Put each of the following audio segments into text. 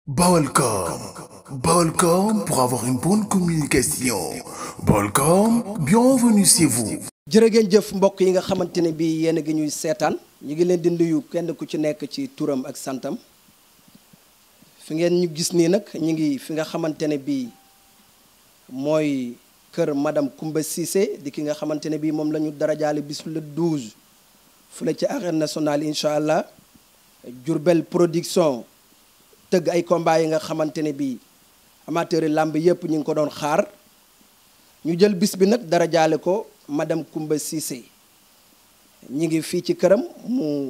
Balcom. Balcom pour avoir une bonne communication. Balcom, bienvenue chez vous. jërë ngeen jëf mbokk yi nga xamante ne bii yéen a ngi ñuy seetaan ñu ngi leen di nuyu kenn ku ci nekk ci turam ak santam fi ngeen ñu gis nii nag ñu ngi fi nga xamante ne bii mooy kër madame Koumba Cissé di ki nga xamante ne bii moom la ñu darajaale bis le 12 fële ci arène nationale incha allah Diourbel production tëgg ay combat yi nga xamante ne bii amateur yi làmb yépp ñu ngi ko doon xaar ñu jël bis bi nag darajaale ko madame Koumba Cissé ñi ngi fii ci këram mu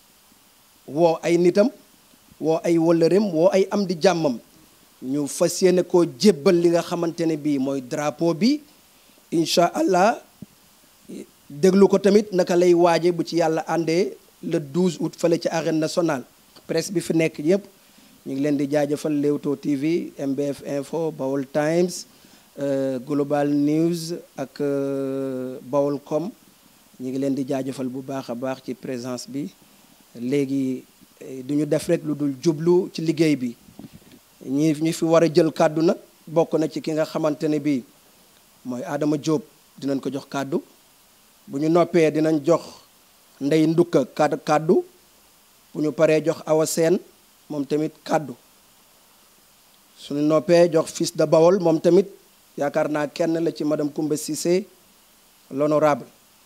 woo ay nitam woo ay wëllëreem woo ay am di jàmmam ñu fas yéene koo jébbal li nga xamante ne bii mooy drapeau bi incha allah déglu ko tamit naka lay waaje bu ci yàlla àndee le 12 août fële ci arène nationale presse bi fi nekk yépp ñu ngi leen di jaajëfal Leewtoo TV MBF Info Baol Times Global News ak Baolcom ñu ngi leen di jaajëfal bu baax a baax ci présence bi léegi du ñu def rek lu dul jublu ci liggéey bi ñi ñu fi war a jël kàddu nag bokk na ci ki nga xamante ne bii mooy Adama Diop dinañ ko jox kàddu bu ñu noppee dinañ jox ndey ndukka kàddu kàddu bu ñu paree jox Awa Seen moom tamit kàddu suñu noppee jox fils de Bawol moom tamit yaakaar naa kenn la ci madame Koumba Cissé l'honorable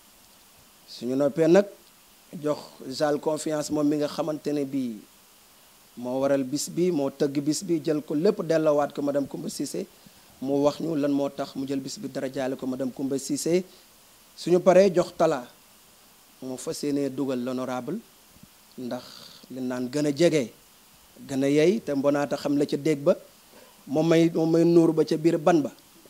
suñu noppee nag jox Jal confiance moom mi nga xamante ne bii moo waral bis bi moo tëgg bis bi jël ko lépp delloowaat ko madame Koumba Cissé mu wax ñu lan moo tax mu jël bis bi dara jaale ko madame Koumba Cissé suñu paree jox talaa moo fas yéenee dugal l'honorable ndax li naan gën a jege gën a yey te mbonaata xam la ca dégg ba moom may moom may nuur ba ca biir ban ba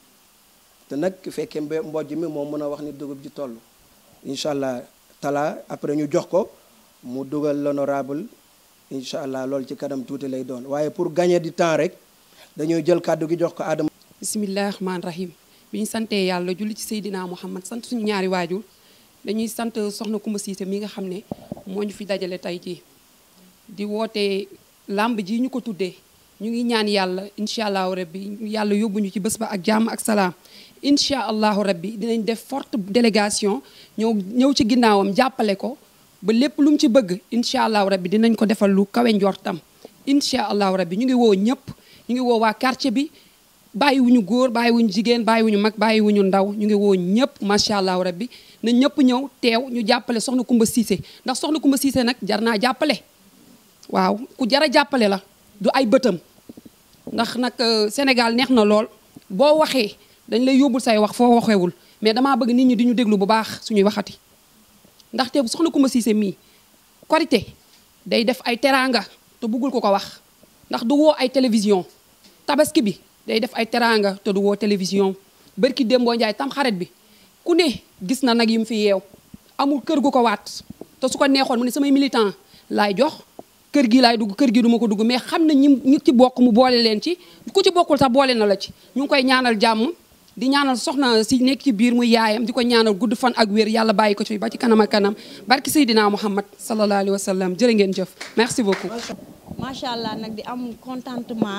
te nag fekkee mbe mbojj mi moo mën a wax ni dugub ji toll incha allah tala après ñu jox ko mu dugal l'honorable incha allah loolu ci kanam tuuti lay doon waaye pour gagner du temps rek dañuy jël kàddu gi jox ko Adama. bisimilah rahmaani rahim bi ñu santee yàlla julli ci Seydina Muhammad sant suñu ñaari waajur dañuy sant soxna Koumba Cissé mi nga xam ne moo ñu fi dajale tey jii di woote làmb ji ñu ko tuddee ñu ngi ñaan yàlla incha allahu rabbi yàlla yóbbuñu ci bés ba ak jàmm ak salaam incha allahu rabbi dinañ def forte délégation ñëw ñëw ci ginnaawam jàppale ko ba lépp lu mu ci bëgg incha allahu rabbi dinañ ko defal lu kawe njortam incha allahu rabbi ñu ngi woo ñëpp ñu ngi woo waa quartier bi bàyyiwuñu góor bàyyiwuñu jigéen bàyyiwuñu mag bàyyiwuñu ndaw ñu ngi woo ñëpp macha allahu rabbi na ñëpp ñëw teew ñu jàppale soxna Koumba Cissé ndax soxna Koumba Cissé nag jar naa jàppale waaw ku jar a jàppale la du ay bëtam ndax nag Sénégal neex na lool boo waxee dañ lay yóbbul say wax foo waxewul mais damaa bëgg nit ñi di ñu déglu bu baax suñuy waxati ndaxte soxna Koumba Cissé mii korité day def ay teraanga te bëggul ko ko wax ndax du woo ay télévision tabaski bi day def ay teraanga te du woo télévision bërki démboo njaay tam xaret bi ku ne gis na nag yi mu fi yeew amul kër gu ko waat te su ko neexoon mu ne samay militant laay jox kër gi laay dugg kër gi duma ko dugg mais xam na ñi ñi ci bokk mu boole leen ci ku ci bokkul sax boole na la ci ñu ngi koy ñaanal jàmm di ñaanal soxna si nekk ci biir muy yaayam di ko ñaanal gudd fan ak wér yàlla bàyyi ko ci ba ci kanam ak kanam barki Seydina Muhammad sallallahu alayhi wa sallam jërë ngeen jëf merci beaucoup. macha allah nag di am contentement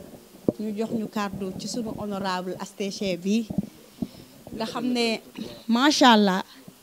ñu jox ñu kàddu ci sunu honorable STC bi nga xam ne macha allah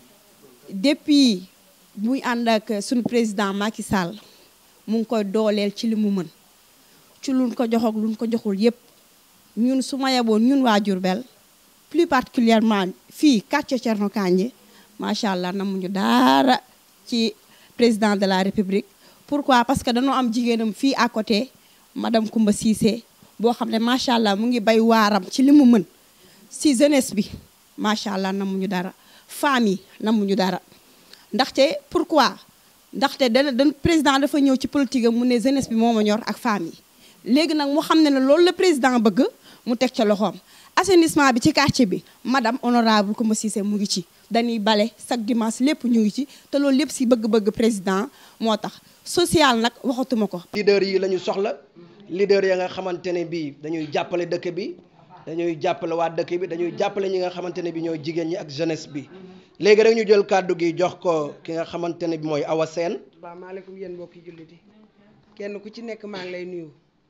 depuis muy ànd ak sunu président Macky Sall. mu ngi koy dooleel ci li mu mën ci luñ ko jox ak luñ ko joxul yépp ñun su ma yeboon ñun waa Diourbel plus particulièrement fii quartier Thierno Kandji macha allah namuñu daara ci président de la république pourquoi parce que dañoo am jigéenam fii à côté madame Koumba Cissé boo xam ne macha allah mu ngi bay waaram ci li mu mën si jeunesse bi macha allah namuñu dara femmes yi namuñu dara ndaxte pourquoi ndaxte dana da président dafa ñëw ci politique am mu ne jeunesse bi moo ma ñor ak femmes yi léegi nag mu xam ne ne loolu la président bëgg mu teg ca loxoom assainissement bi ci quartier bi madame honorable Koumba Cissé mu ngi ci dañuy bale chaque dimanche lépp ñu ngi ci te loolu lépp si bëgg-bëgg président moo tax social nag waxatuma ko leader yi la ñu soxla leader ya nga xamante ne bii dañuy jàppale dëkk bi dañuy jàppale waa dëkk bi dañuy jàppale ñi nga xamante ne bi ñooy jigéen ñi ak jeunesse bi léegi rek ñu jël kàddu gi jox ko ki nga xamante ne bi mooy Awa Seen asalaamaaleykum yéen mbokki jullit yi kenn ku ci nekk maa ngi lay nuyu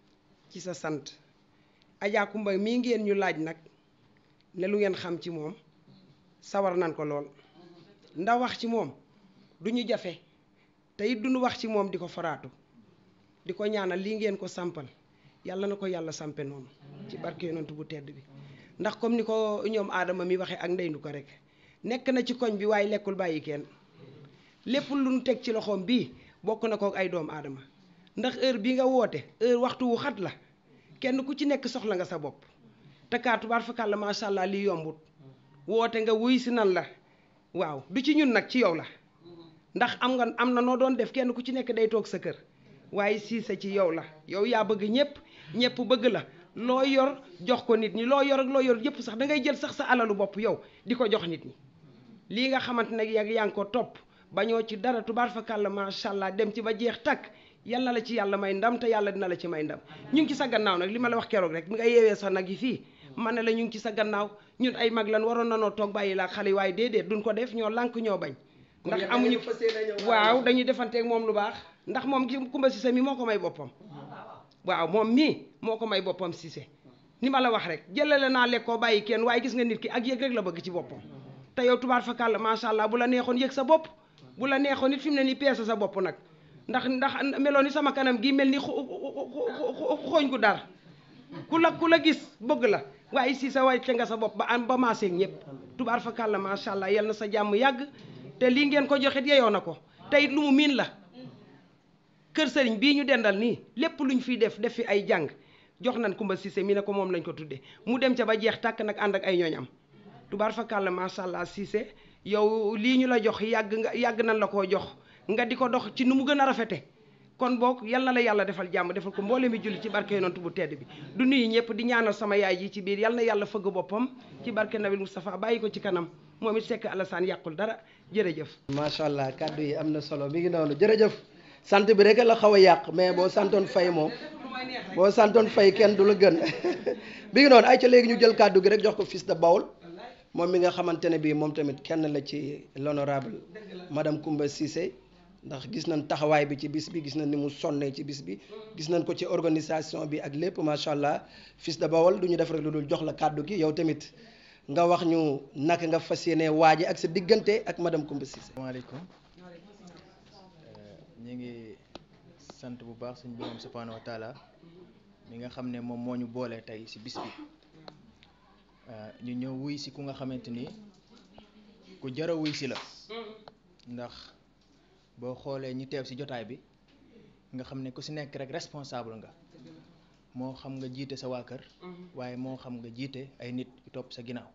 ci sa sant Adja Kumba mii ngeen ñu laaj nag ne lu ngeen xam ci moom sawar nan ko lool ndax wax ci moom du ñu jafe te it duñu wax ci moom di ko faraatu di ko ñaanal lii ngeen ko sampal yàlla na ko yàlla sampe noonu ci barke yonent bu tedd bi ndax comme ni ko ñoom aadama mi waxee ak ndeyndu ko rek nekk na ci koñ bi waaye lekkul bàyyi kenn lépp lu nu teg ci loxoom bii bokk na ko ay doom aadama ndax heure bi nga woote heure waxtu wu xat la kenn ku ci nekk soxla nga sa bopp te kaa tubaar fakal la macha allah lii yombut woote nga wuy si nan la waaw du ci ñun nag ci yow la ndax am nga am na noo doon def kenn ku ci nekk day toog sa kër waaye siise ci yow la yow yaa bëgg ñëpp ñëpp bëgg la loo yor jox ko nit ñi loo yor ak loo yor yëpp sax da ngay jël sax sa alalu bopp yow di ko jox nit ñi lii nga xamante ne yag yaa ngi ko topp bañoo ci dara tubaar fakal la macha allah dem ci ba jeex takk yal na la ci yàlla may ndam te yàlla dina la ci may ndam ñu ngi ci sa gannaaw nag li ma la wax keroog rek bi nga yeewee sax nag yi fii man ne la ñu ngi ci sa gannaaw ñun ay mag lan waroon nanoo toog bàyyi laa xale yi waaye déedéet duñ ko def ñoo lànk ñoo bañ ndax amuñu waaw dañuy defanteeg moom lu baax ndax moom ki Kumba Cissé mi moo ko may boppam waaw moom mii moo ko may boppam Cissé ni ma la wax rek jëlale naa lekkoo bàyyi kenn waaye gis nga nit ki ak yëg rek la bëgg ci boppam te yow tubaar fakàll macha allah bu la neexoon yëg sa bopp bu la neexoon nit fi mu ne nii peese sa bopp nag ndax ndax meloon ni sama kanam gi mel ni xooñ gu dar ku la ku la gis bëgg la waaye si sa wàcce nga sa bopp ba am ba maaseeg ñëpp tubaar fakàll macha allah yal na sa jàmm yàgg te lii ngeen ko joxit yeyoo na ko te it lu mu miin la kër sëriñ bii ñu dendal nii lépp luñ fiy def def fi ay jàng jox nañ Kumba Cissé mi ne ko moom lañ ko tuddee mu dem ca ba jeex tàkk nag ànd ak ay ñooñam tubaar fakàll macha allah Cissé yow lii ñu la jox yàgg nga yàgg nañ la koo jox nga di ko dox ci nu mu gën a rafete kon boog yal na la yàlla defal jàmm defal ko mboole mi julli ci barke yonent bu tedd bi du nuyu ñëpp di ñaanal sama yaay ji ci biir yal na yàlla fëgg boppam ci barke Nabil Moustapha bàyyi ko ci kanam moom it sekk Alassane yàqul dara jërëjëf. macha allah kàddu yi am na solo mi ngi noonu jërëjëf sant bi rek la xaw a yàq mais boo santoon fay moom boo santoon fay kenn du la gën mi ngi noonu ay ca léegi ñu jël kàddu gi rek jox ko fils de Baol moom mi nga xamante ne bii moom tamit kenn la ci l'honorable madame Kumba Cissé ndax gis nañ taxawaay bi ci bis bi gis nañ ni mu sonnee ci bis bi gis nañ ko ci organisation bi ak lépp macha allah fils de Baol du ñu def rek lu dul jox la kàddu gi yow tamit nga wax ñu naka nga fas yéene waaje ak sa diggante ak madame Kumba Cissé. maaleykum ñu ngi sant bu baax suñu borom subhanahu wa taala mi nga xam ne moom moo ñu boole tey ci bis bi ñu ñëw wuy si ku nga xamante ni ku jara wuy si la ndax boo xoolee ñi teew ci jotaay bi nga xam ne ku ci nekk rek responsable nga moo xam nga jiite sa waa kër waaye moo xam nga jiite ay nit yu topp sa ginnaaw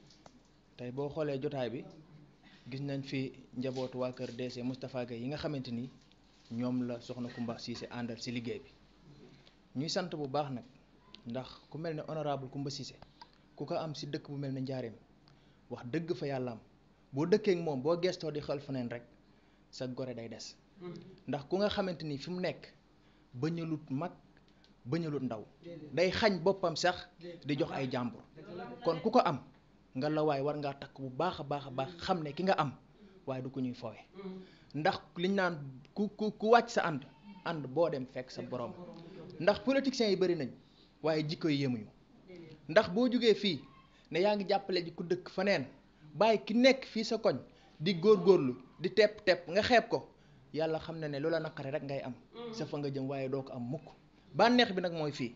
tey boo xoolee jotaay bi gis nañ fi njabootu waa kër DC Moustapha Gueye yi nga xamante ni ñoom la soxna Kumba Cissé àndal ci liggéey bi ñuy sant bu baax nag ndax ku mel ne honorable Kumba Cissé ku ko am ci dëkk bu mel ne njaareem wax dëgg fa yàlla am boo dëkkee ak moom boo gestoo di xel feneen rek sa gore day des ndax ku nga xamante ni fi mu nekk bañalut mag bañalut ndaw day xañ boppam sax di jox ay jàmbur kon ku ko am nga la waaye war ngaa takk bu baax a baax a baax xam ne ki nga am waaye du ko ñuy foowe ndax liñ naan ku ku ku wàcc sa ànd ànd boo dem fekk sa borom ndax politiciens yi bëri nañ waaye jikko yi yemuñu ndax boo jógee fii ne yaa ngi jàppale ji ku dëkk faneen bàyyi ki nekk fii sa koñ di góorgóorlu di tepp tepp nga xeeb ko yàlla xam na ne loola naqare rek ngay am sa fa nga jëm waaye doo ko am mukk bànneex bi nag mooy fii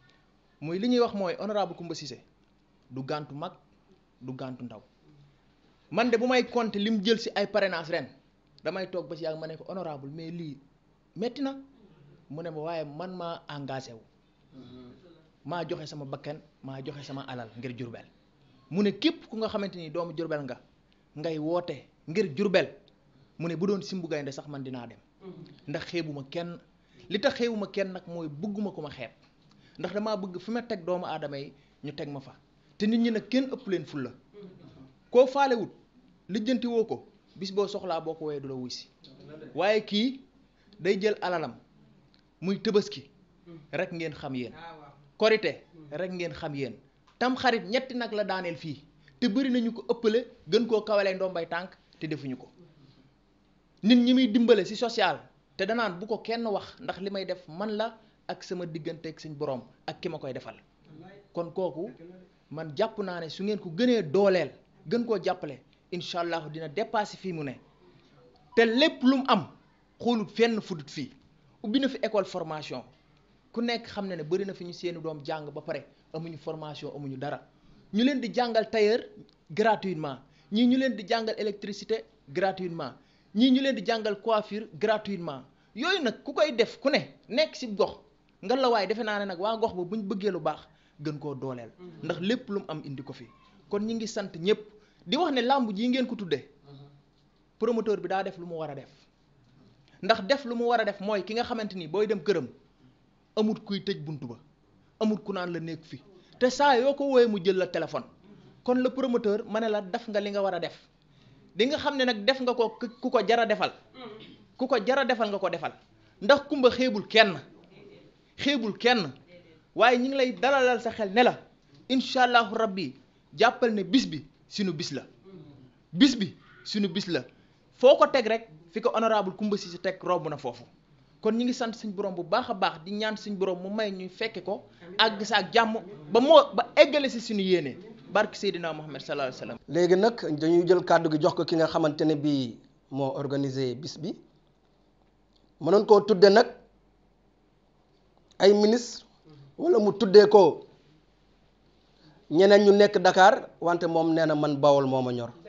muy li ñuy wax mooy honorable Kumba Cissé du gàntu mag du gàntu ndaw man de bu may compter lim jël ci ay parrainage ren damay toog ba ci yàgg ma ne ko honorable mais lii metti na mu ne ma waaye man maa engagé wu maa joxe sama bakkan maa joxe sama alal ngir jurbel mu ne képp ku nga xamante ni doomu jurbel nga ngay woote ngir jurbel mu ne bu doon simbu gaynde sax man dinaa dem ndax xeebuma kenn li tax xeebuma kenn nag mooy bëgguma ko ma xeeb ndax damaa bëgg fi ma teg doomu aadama yi ñu teg ma fa te nit ñi nag kenn ëpp leen fulla koo faalewut lijjanti woo ko bis boo soxlaa boo ko woyee du la wuy si waaye kii day jël alalam muy tëbaski rek ngeen xam yéen korite rek ngeen xam yéen tam xarit ñetti nag la daaneel fii te bëri nañu ko ëppale gën koo kawalee ndombay tànk te defuñu ko nit ñi muy dimbale ci social te danaan bu ko kenn wax ndax li may def man la ak sama diggante ak suñ borom ak ki ma koy defal kon kooku man jàpp naa ne su ngeen ko gënee dooleel gën koo jàppale incha allah dina dépasser fii mu ne te lépp lu mu am xoolut fenn fudut fii ubbi na fi école formation ku nekk xam ne ne bëri na fi ñu seeni doom jàng ba pare amuñu formation amuñu dara ñu leen di jàngal tailleur gratuitement ñii ñu leen di jàngal électricité gratuitement ñii ñu leen di jàngal coiffure gratuitement yooyu nag ku koy def ku ne nekk ci gox nga la waaye defe naa ne nag waa gox ba buñ bëggee lu baax gën koo dooleel ndax lépp lu mu am indi ko fi kon ñi ngi sant ñëpp di wax ne làmb ji ngeen ko tuddee promoteur bi daa def lu mu war a def ndax def lu mu war a def mooy ki nga xamante ni booy dem këram amut kuy tëj buntu ba amut ku naan la nekk fi te saa yoo ko wooyee mu jël la téléphone kon le promoteur ma ne la def nga li nga war a def di nga xam ne nag def nga ko ku ko jara defal ku ko jara defal nga ko defal ndax kumba xeebul kenn xeebul kenn waaye ñi ngi lay dalalal sa xel ne la incha allahu rabbi jàppal ne bis bi sunu bis la bis bi sunu bis la foo ko teg rek fi ko honorable Kumba Cissé teg romb na foofu kon ñi ngi sant suñ borom bu baax a baax di ñaan suñ borom mu may ñuy fekke ko àgg sa ak jàmm ba moo ba eggale si suñu yéene barke Seydina Muhammad sallallahu alayhi wa sallam léegi nag dañuy jël kàddu gi jox ko ki nga xamante ne bii moo organisé bis bi mënoon koo tudde nag ay ministre wala mu tuddee ko ñeneen ñu nekk Dakar wante moom nee na man Bawol moo ma ñor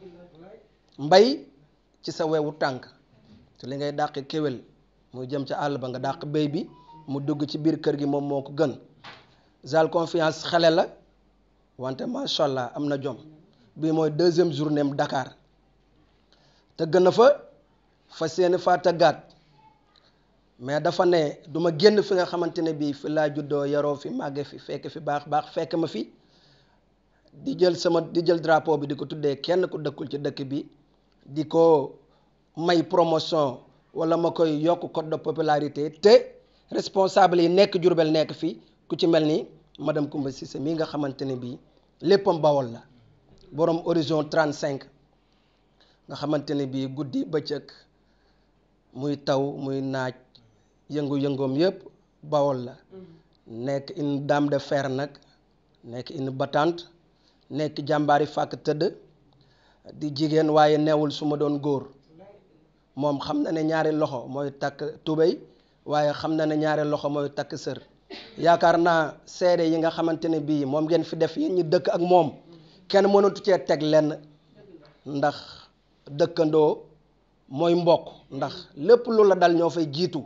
mbay ci sa wewu tànk te li ngay dàq kéwél muy jëm ca àll ba nga dàq béy bi mu dugg ci biir kër gi moom moo ko gën Zal confiance xale la wante macha allah am na jom bii mooy deuxième journée am Dakar tëgg na fa fa seeni faa tëggaat mais dafa ne du ma génn fi nga xamante ne bii fi laa juddoo yaroo fi màgge fi fekk fi baax baax fekk ma fi di jël sama di jël drapeau bi di ko tuddee kenn ku dëkkul ci dëkk bi di ko may promotion wala ma koy yokk code de popularité te responsable yi nekk Jurbel nekk fi ku ci mel ni madame Koumba Cissé mii nga xamante ne bii léppam Bawol la borom horizon 35 nga xamante ne bii guddi bëccëg muy taw muy naaj yëngu-yëngoom yëpp Bawol la nekk une dame de fer nag nekk une battante nekk jàmbaari fàkk tëdd di jigéen waaye neewul su ma doon góor moom xam na ne ñaari loxo mooy takk tubéy waaye xam na ne ñaari loxo mooy takk sër yaakaar naa seede yi nga xamante ne bii moom ngeen fi def yéen ñi dëkk ak moom kenn mënatu cee teg lenn ndax dëkkandoo mooy mbokk ndax lépp lu la dal ñoo fay jiitu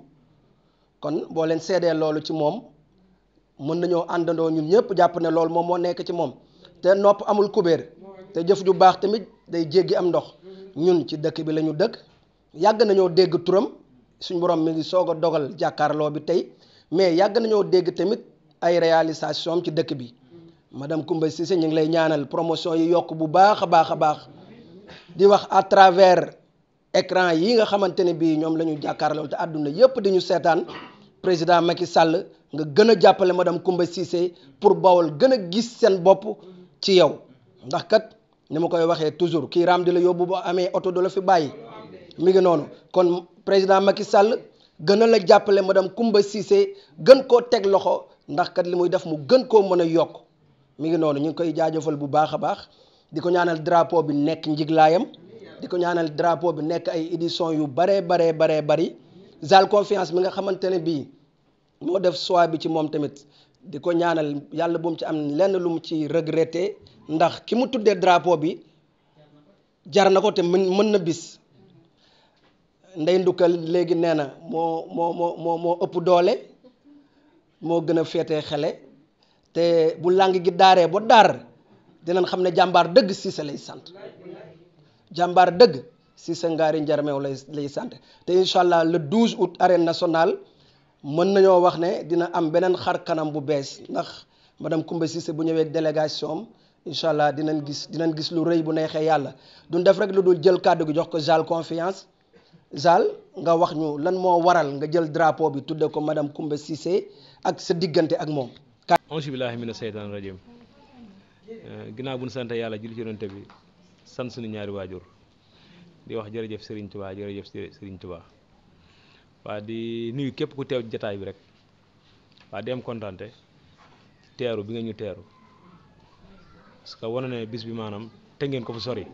kon boo leen seedee loolu ci moom mën nañoo àndandoo ñun ñëpp jàpp ne loolu moom moo nekk ci moom te nopp amul kubéer te jëf ju baax tamit day jéggi am ndox ñun ci dëkk bi la ñu dëkk yàgg nañoo dégg turam suñ borom mi ngi soog a dogal jàkkaarloo bi tey mais yàgg nañoo dégg tamit ay réalisation ci dëkk bi madame Koumba Cissé ñu ngi lay ñaanal promotion yi yokk bu baax a baax a baax di wax à travers écran yi nga xamante ne bii ñoom la ñu jàkkaarloo te àdduna yépp di ñu seetaan président Macky Sall nga gën a jàppale madame Koumba Cissé pour Bawol gën a gis seen bopp ci yow ndax kat ni ma koy waxee toujours kii raam di la yóbbu ba amee oto du la fi bàyyi mi ngi noonu kon président Macky Sall gën a la jàppale madame Koumba Cissé gën koo teg loxo ndax kat li muy def mu gën koo mën a yokk mi ngi noonu ñu ngi koy jaajëfal bu baax a baax di ko ñaanal drapeau bi nekk njiglaayam di ko ñaanal drapeau bi nekk ay édition yu baree baree baree bari Zal confiance mi nga xamante ne bii moo def choix bi ci moom tamit di ko ñaanal yàlla bu mu ci am lenn lu mu ci regretté ndax ki mu tuddee drapeau bi jar na ko te mën mën na bis ndey ndukkal léegi nee na moo moo moo moo moo ëpp doole moo gën a féetee xele te bu làng gi daaree ba daar dinañ xam ne jàmbaar dëgg Cissé lay sant jàmbaar dëgg Cissé ngaari njarmeew lay lay sant te incha allah le 12 août arène nationale mën nañoo wax ne dina am beneen xar kanam bu bees ndax madame Koumba Cissé bu ñëwee délégation am incha allah dinañ gis dinañ gis lu rëy bu neexee yàlla duñ def rek lu dul jël kàddu gi jox ko Zal confiance Zal nga wax ñu lan moo waral nga jël drapeau bi tudde ko madame Koumba Cissé ak sa diggante ak moom. auzu billaahi mina seytaani rajiim ginnaaw bu ñu sant yàlla julli ci yonent bi sant suñu ñaari waajur di wax jërëjëf Serigne Touba jërëjëf Serigne Touba waa di nuyu képp ku teew jataay bi rek waa di am kontaante teeru bi nga ñu teeru parce que wane ne bis bi maanaam te ngeen ko fu sori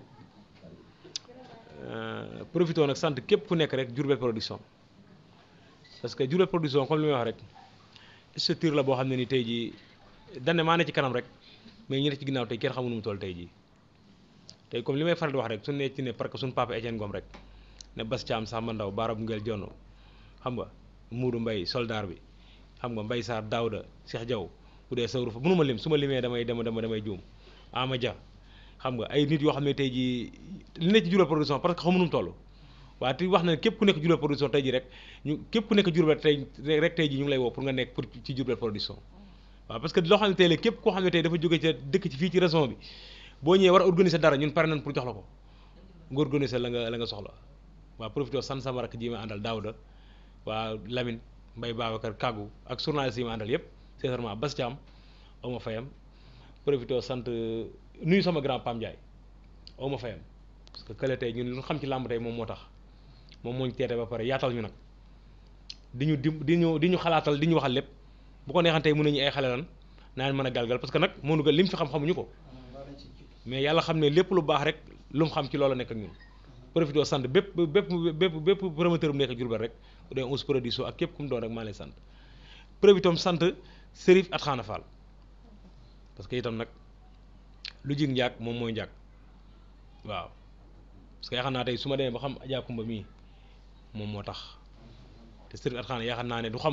profité nag sant képp ku nekk rek Diourbel production parce que Diourbel production comme li may wax rek structure la boo xam ne ni tey jii dañ ne maa ne ci kanam rek mais ñi ne ci ginnaaw tey kenn xamu nu mu toll tey jii tey comme li may faral di wax rek su ne ci ne parce que suñu papa Etienne Ngom rek ne Bas Thiam Samba Ndaw Baara Bungel Jonn xam nga Muudu Mbay soldaar bi xam nga Mbay Sarr Daouda Cheikh Diaw bu dee sawru fa mënu ma lim su ma limee damay dama dama damay juum Ama Dia xam nga ay nit yoo xam ne tey jii li ne ci Diourbel production parce que xamu nu mu toll waaye te wax na képp ku nekk Diourbel production tey jii rek ñu képp ku nekk Diourbel tey rek tey jii ñu ngi lay woo pour nga nekk pour ci Diourbel production waaw parce que loo xam ne tey la képp koo xam ne tey dafa jóge ca dëkk ci fii ci région bi boo ñëwee war a organiser dara ñun pare nañ pour jox la ko nga organiser la nga la nga soxla waa profité san sama rakk ji ma àndal Daouda waa Lamine Mbaye Babacar Kaggu ak journaliste yi ma àndal yëpp sincèrement Bas Thiam aw ma fayam profité sant nuyu sama grand Pam Ndiaye aw ma fayam parce que kële tey ñun lu xam ci làmb tey moom moo tax moom moo ñu teete ba pare yaatal ñu nag di ñu di di ñu di ñu xalaatal di ñu waxal lépp bu ko neexan tey mën nañu ay xale lan naan mën a galgal parce que nag mënu ga lim fi xam xamuñu ko mais yàlla xam ne lépp lu baax rek lu mu xam ci loolu nekk ak ñun profité sant bépp bépp bépp bépp promoteur bu nekk Diourbel rek bu dee Ous Production ak képp ku mu doon rek maa lay sant profité sant Serif at Xaana Fall parce que itam nag lu jig njaag moom mooy njaag waaw parce que yaakaar naa tey su ma demee ba xam Adja Kumba mii moom moo tax te Serif at Xaana yaakaar naa ne du xam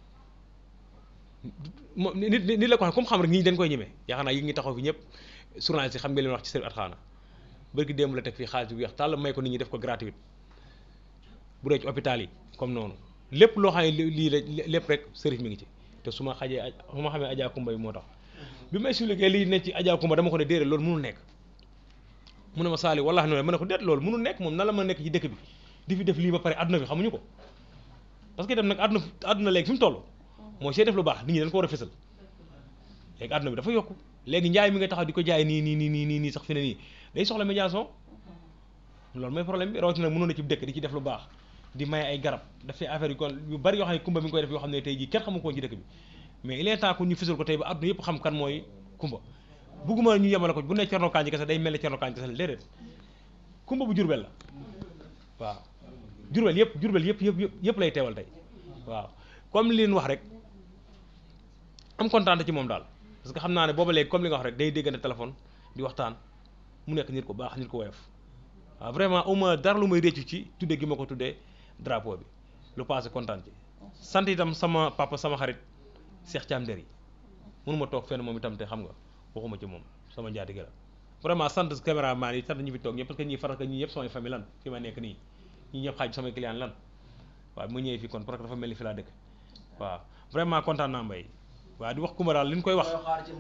moom nit nit la ko xam comme xam rek nit ñi dañ koy ñemee yaakaar naa yi ngi taxaw fi ñëpp journaliste yi xam nga leen wax ci Serif at Xaana bërki démb la teg fii xaalis bu weex tàll may ko nit ñi def ko gratuite bu dee ci hôpital yi comme noonu lépp loo xam ne lii la lépp rek Serif mi ngi ci te su ma xajee su ma xamee Adja Kumba bi moo tax bi ma expliqué lii ne ci Adja Kumba dama ko ne déedéet loolu mënul nekk mu ne ma saali wallaahi noonu ma ne ko déet loolu mënul nekk moom nan la ma nekk ci dëkk bi di fi def lii ba pare àdduna bi xamuñu ko parce que itam nag àdduna àdduna léegi fi mu toll mooy see def lu baax nit ñi dañ ko war a fësal léegi àdduna bi dafa yokku léegi njaay mi nga taxaw di ko jaay nii nii nii nii nii sax fi ne nii day soxla médiation loolu mooy problème bi rawatina mënoon na ci dëkk di ci def lu baax di maye ay garab dafay affaire yu kon yu bari yoo xam ne kumba mi ngi koy def yoo xam ne tey jii kenn xamu ko ci dëkk bi mais il est temps que ñu fësal ko tey ba àdduna yëpp xam kan mooy kumba bugguma ñu yemale ko bu ne Cerno Kandji kese day mel ne Cerno Kandji kese la déedéet kumba bu Jurbel la waaw Jurbel yëpp Jurbel yëpp yëpp yëpp lay teewal tey waaw comme li leen wax rek am kontaan ci moom daal parce que xam naa ne booba léegi comme li nga wax rek day déggante téléphone di waxtaan mu nekk nit ko baax nit ko woyof waaw vraiment au moins dara lu may réccu ci tudde gi ma ko tuddee drapeau bi lu passé kontaan ci sant itam sama papa sama xarit Cheikh Thiam Der yi mënuma toog fenn moom itam te xam nga waxuma ci moom sama njaatige la vraiment sant caméraman yi sant ñi fi toog ñëpp parce que ñii faral que ñii ñëpp samay famille lan fi ma nekk nii ñii ñëpp xaaj samay client lan waaw mu ñëwee fii kon parce que dafa mel ni fi laa dëkk waaw vraiment kontaan naa mbay waaw di wax Kumba daal li ñu koy wax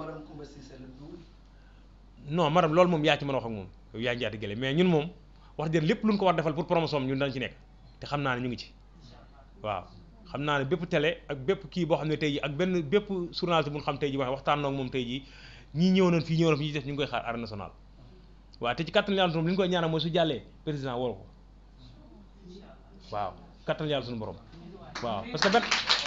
non madame loolu moom yaa ci mën a wax ak moom yow yaa njaati gële mais ñun moom wax dëgg lépp lu ñu ko war defal pour promotion ñun dañ ci nekk te xam naa ne ñu ngi ci waaw xam naa ne bépp télé ak bépp kii boo xam ne tey ji ak benn bépp journaliste bu ñu xam tey ji wax waxtaan noog moom tey ji ñii ñëw nañ fii ñëw nañ fi ñuy def ñu ngi koy xaar arène nationale waaw te ci kattan yàlla li ñu koy ñaanal mooy su jàllee président woo ko waaw kattan yàlla suñu borom waaw parce que benn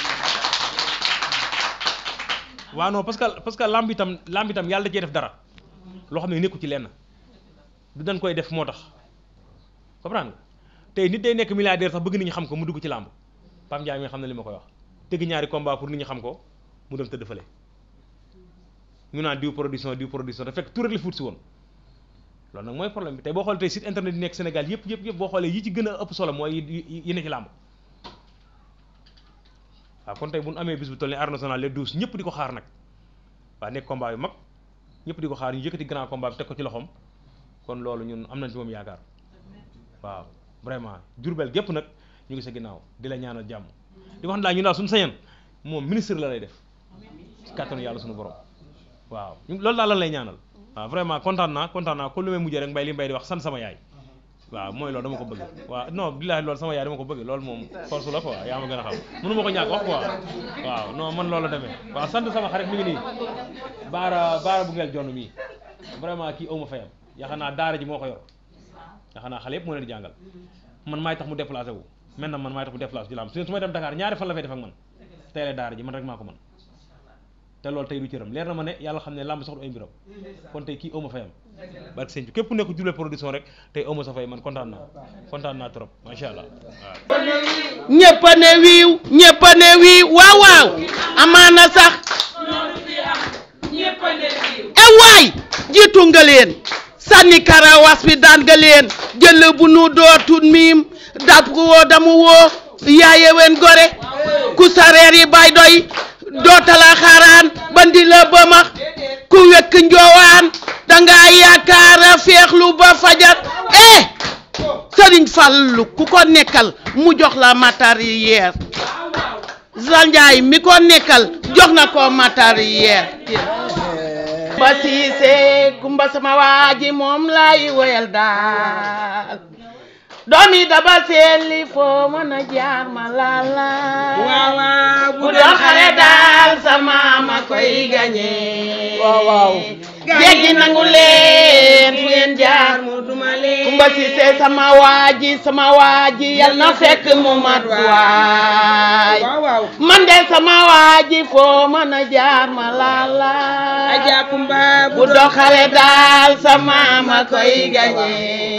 waaw non parce que parce que lamb itam lamb itam yàlla da cee def dara loo xam ne nekku ci lenn du dañ koy def moo tax comprendre nga tey nit day nekk milliardaire sax bëgg nit ñi xam ko mu dugg ci làmb Pam Ndiaye mi xam ne li ma koy wax tëgg ñaari combat pour nit ñi xam ko mu dem tëdd fële ñu naan diw production diw production te fekk tout rek la fuut si woon loolu nag mooy problème bi tey boo xoolee tey site internet yi nekk Sénégal yëpp yëpp yëpp boo xoolee yi ci gën a ëpp solo mooy yi yi ne ci làmb waaw kon tey bu ñu amee bis bu toll nii arène nationale les douze ñëpp di ko xaar nag waaw nekk combat yu mag ñëpp di ko xaar ñu yëkkati grand combat bi teg ko ci loxoom kon loolu ñun am nañ ci moom yaakaar waaw vraiment Jurbel gépp nag ñu ngi sa ginnaaw di la ñaanal jàmm di wax ne daal ñu daal suñu sañoon moom ministre la lay def ci kàttanu yàlla suñu borom waaw ñu loolu daal lan lay ñaanal waaw vraiment kontaan naa kontaan naa kon lu may mujjee rek mbay li mbay di wax sant sama yaay waaw mooy loolu dama ko bëgg waaw non billaahi loolu sama yaay dama ko bëgg loolu moom force la quoi yaa ma gën a xam mënu ma ko ñàkk wax quoi waaw non man loolu la demee waaw sant sama xarit mi ngi nii baara baara bu ngeel jonn mii vraiment kii aw ma fayam yaakaar naa daara ji moo ko yor yaakaar naa xale yëpp moo leen di jàngal man maay tax mu déplacé wu maintenant man maay tax mu déplacé ji la am su su may dem Dakar ñaari fan la fay def ak man tey la daara ji man rek maa ko man te loolu tey du cëram leer na ma ne yàlla xam ne làmb sax du ay mbiram kon tey kii awma fayam barke sëñ bi képp nekk Diourbel production rek tey awma sa fay man kontaan naa kontaan naa trop macha allah waaw ñëpp a ne wiiw ñëpp a ne wiiw waaw waaw amaana sax e waay jiitu nga leen sànni karawas bi daan nga leen jël bu nu dootul miim dap ko woo damu woo yaaye wen gore ku sareer yi bay doy dootala xaaraan bandi la bëmax ku wekk njoowaan danga yaakaara feexlu ba fajar eh sëriñ Fallu ku ko nekkal mu jox la matériel Zanjaay mi ko nekkal jox na ko matériel ba siise kumba sama waaji moom lay woyal daal doomi daba seeli foo mën a jaar ma laala bu doon xare daal sama ma koy gañe waaw waaw jéggi nangu leen fu ngeen jaar kumba siise sama waaji sama waaji yal na fekk mu mat waay man de sama waaji foo mën a jaar ma laala bu doon xare daal sama ma koy gañe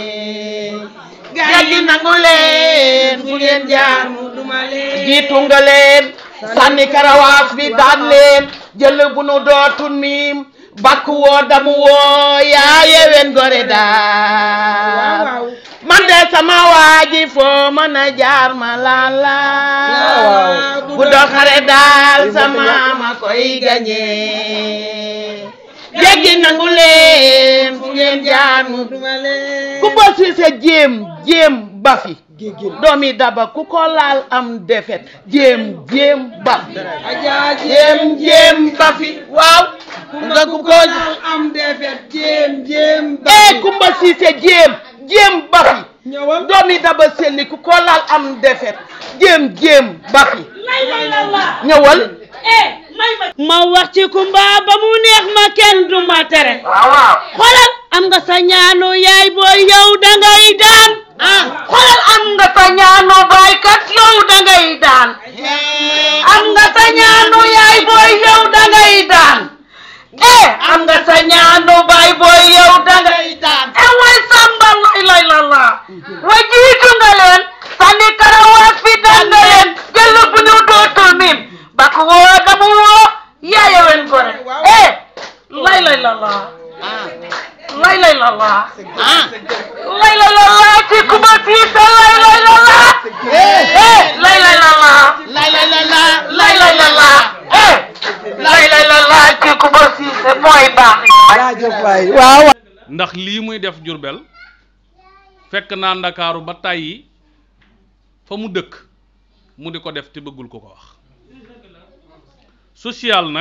jéggi nangu leen fu ngeen jaar jiitu nga leen sànni karawaas bi daan leen jël bu nu dootul miim bakk woo damu woo yaa yewen gore daal man de sama waaji foo mën a jaar ma laala bu doon xare daal sama ma koy gañe jéggi nangu leen fu ngeen jaar mu ku ba si sa jéem jéem bafi doomi daba ku ko laal am defet jéem jéem bafi jéem jéem bafi waaw nga ku ko am defet jéem jéem eh kumba si sa jéem jéem bafi doomi daba selli ku ko laal am defet jéem jéem bafi ñëwal ma wax ci kumba ba mu neex ma kenn du ma tere xoolal am nga sa ñaanu yaay booy yow dangay daan xoolal am nga sa ñaanu baay kat yow dangay daan am nga sa ñaanu yaay booy yow dangay daan eh am nga sa ñaanu baay booy yow dangay daan eh way samba lay lay la la way jiitu nga leen sànni karawaas fi daan nga leen jël bu ñu dootul mim bak woo damu woo yaaya wen gore eh lay lay la la lay lay la la lay lay la la ci kuma siise lay lay la la eh lay lay la la lay lay la la lay lay la la eh lay lay la la ci kuma siise mooy baax waaw ndax lii muy def Jurbel fekk naa ndakaaru ba tàyyi fa mu dëkk mu di ko def te bëggul ko ko wax social nag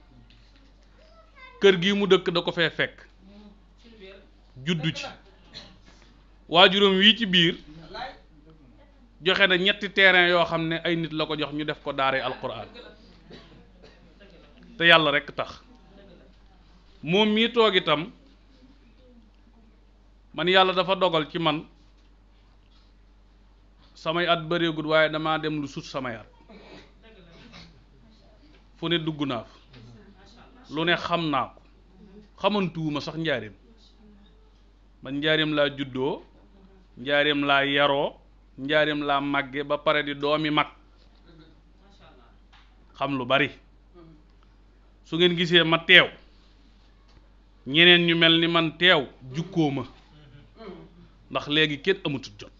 kër gi mu dëkk da ko fee fekk juddu ci waajuram wii ci biir joxe na ñetti terrain yoo xam ne ay nit la ko jox ñu def ko daaree alquran te yàlla rekk tax moom mii toog itam man yàlla dafa dogal ci man samay at bëreegul waaye damaa dem lu sut samay at fu ne dugg naa fa lu ne xam naa ko xamantuwuma sax njaareem man njaareem laa juddoo njaareem laa yaroo njaareem laa màgge ba pare di doomi mag xam lu bari su ngeen gisee ma teew ñeneen ñu mel ni man teew jukkoo ma ndax léegi kenn amatut jot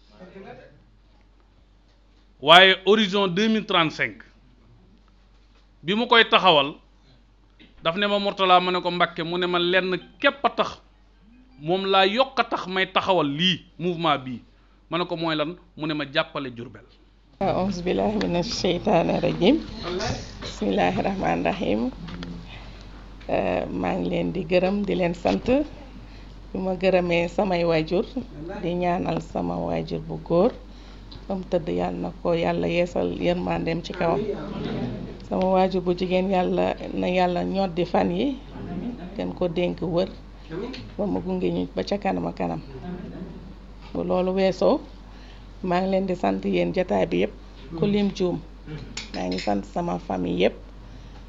waaye horizon deux mille trente cinq bi mu koy taxawal daf ne ma Mourtala ma ne ko Mbakke mu ne ma lenn képp a tax moom laa yokk a tax may taxawal lii mouvement bii ma ne ko mooy lan mu ne ma jàppale Jurbel auzu billahi mina sheytaani rajim bismillahi rahmaani rahim maa ngi leen di gërëm di leen sant bi ma gërëmee samay waajur di ñaanal sama waajur bu góor ba mu tëdd yàlla na ko yàlla yeesal yërmandeem ci kawam sama waajur bu jigéen yàlla na yàlla ñoddi fan yi gën ko dénk wër ba mu gunge ñu ba ca kanam a kanam bu loolu weesoo maa ngi leen di sant yéen jataay bi yëpp ku lim juum maa ngi sant sama famille yëpp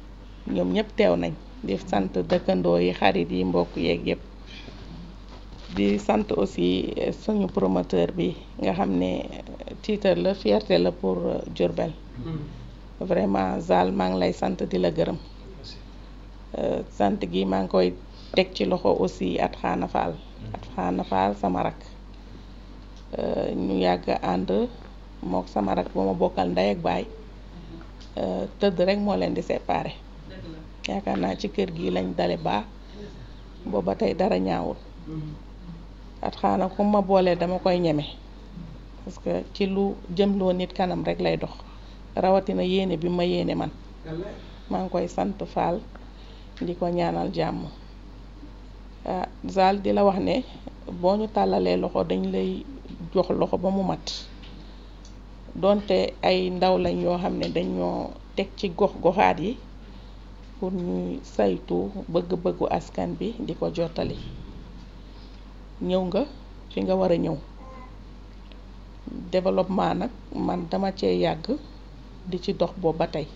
ñoom ñëpp teew nañ di sant dëkkandoo yi xarit yi mbokk yeeg yëpp di sant aussi suñu promoteur bi nga xam ne titre la fierté la pour Diourbel vraiment Zal maa ngi lay sant di la gërëm sant gi maa ngi koy teg ci loxo aussi at xaana faal at xaana faal sama rak ñu yàgg ànd mook sama rak ba ma bokkal ndey ak baay tëdd rek moo leen di séparé yaakaar naa ci kër gi lañ dale baax booba tey dara ñaawul at xaana ku ma boolee dama koy ñeme parce que ci lu jëmloo nit kanam rek lay dox rawatina yéene bi ma yéene man maa ngi koy sant Fall di ko ñaanal jàmm ah Zal di la wax ne boo ñu tàllalee loxo dañ lay jox loxo ba mu mat donte ay ndaw lañ yoo xam ne dañoo teg ci gox goxaat yi pour ñuy saytu bëgg-bëggu askan bi di ko jottali ñëw nga fi nga war a ñëw développement nag man dama cee yàgg di ci dox boobu ba tey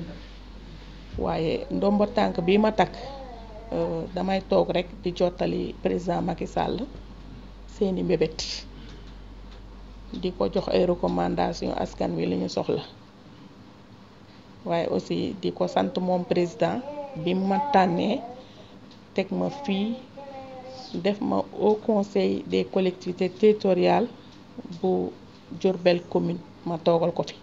waaye ndombo tànk bi ma takk damay toog rek di jottali président Macky Sall seeni mbébét di ko jox ay recommandation askan wi li ñu soxla waaye aussi di ko sant moom président bi ma tànnee teg ma fii def ma au conseil des collectivités territoriales bu Diourbel commune ma toogal ko fi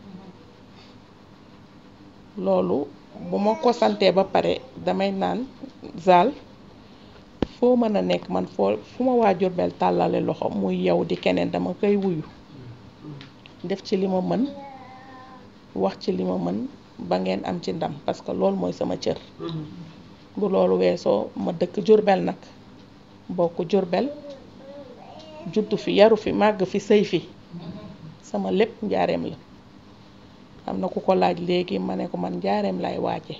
loolu bu ma ko santee ba pare damay naan Zal foo mën a nekk man foo fu ma waa Diourbel tàllale loxo muy yow di keneen dama koy wuyu def ci li ma mën wax ci li ma mën ba ngeen am ci ndam parce que loolu mooy sama cër bu loolu weesoo ma dëkk Diourbel nag bokk Diourbel juddu fi yaru fi màgg fi sëy fi sama lépp njaareem la am na ku ko laaj léegi ma ne ko man njaareem lay waaje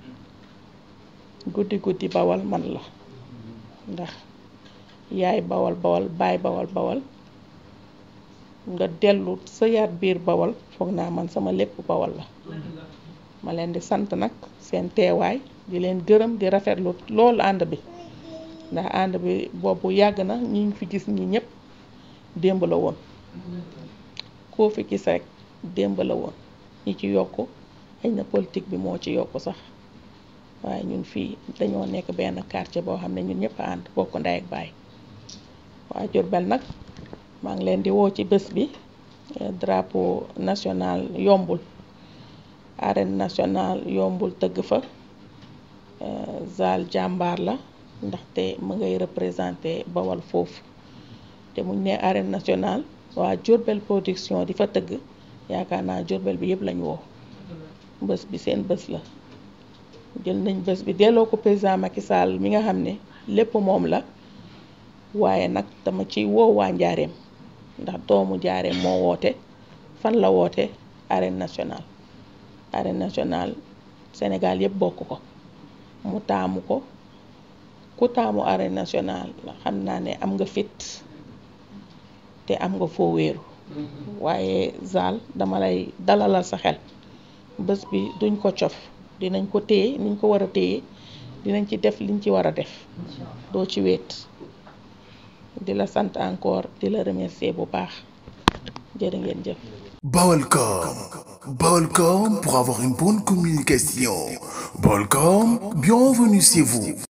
guddi guddi bawal man la ndax yaay bawal bawal baay bawal bawal nga dellu sa yaat biir bawal foog naa man sama lépp bawal la ma leen di sant nag seen teewaay di leen gërëm di rafetlu loolu ànd bi ndax ànd bi boobu yàgg na ñi ñu fi gis ñi ñëpp démb la woon koo fi gis rek démb la woon ñi ci yokk xëy na politique bi moo ci yokk sax waaye ñun fii dañoo nekk benn quartier boo xam ne ñun ñëpp a ànd bokk ndey ak baay waa Diourbel nag maa ngi leen di woo ci bés bi drapeau national yombul arène nationale yombul tëgg fa Zal jàmbaar la ndaxte mu ngay représenté bawal foofu te muñ ne arène nationale waa Diourbel production di fa tëgg yaakaar naa Diourbel bi yëpp lañ woo bés bi seen bés la jël nañ bés bi delloo ko président Macky Sall mi nga xam ne lépp moom la waaye nag dama ci woo waa njaareem ndax doomu njaareem moo woote fan la woote arène nationale arène nationale Sénégal yëpp bokk ko mu taamu ko ku taamu arène nationale xam naa ne am nga fit te am nga foo wéeru waaye Zal dama lay dalalal sa xel bés bi duñ ko cof dinañ ko téye niñ ko war a téye dinañ ci def liñ ci war a def doo ci wéet di la sant encore di la remercier bu baax jërë ngeen jëf Balcom. Balcom pour avoir une bonne communication. Balcom, bienvenue chez vous.